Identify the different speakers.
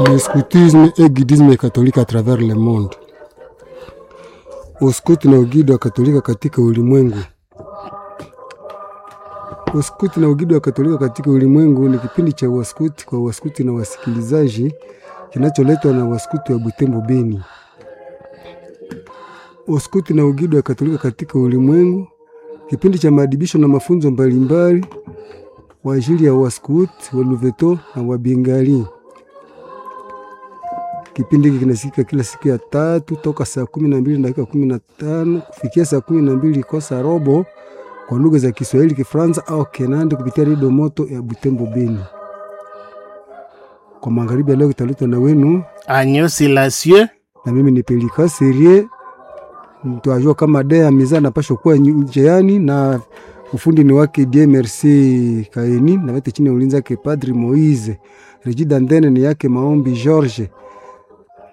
Speaker 1: le scoutisme et guidisme catholique à travers le monde. Uskuti na ugido wa Katolika katika ulimwengu. Uskuti na ugido wa Katolika katika ulimwengu ni kipindi cha waskuti kwa waskuti na wasikilizaji kinacholetwa na waskuti wa Butembo Beni. Uskuti na ugido wa Katolika katika ulimwengu, kipindi cha maadibisho na mafunzo mbalimbali kwa ajili ya waskuti wa Luveto na Wabengali. Kipindi hiki kinasikika kila siku ya tatu toka saa kumi na mbili na dakika kumi na tano kufikia saa kumi na mbili kosa robo kwa lugha za Kiswahili, Kifaransa au Kenande kupitia redio moto ya Butembo Beni. Kwa magharibi ya leo kitaletwa na wenu
Speaker 2: Agneau Silencieux
Speaker 1: na mimi ni Pelika Serie. Twajua kama dea miza napashwa kuwa njeani na ufundi ni wake Die Merci Kaeni na wete chini ya ulinzi wake Padri Moise. Regida Ndene ni yake Maombi George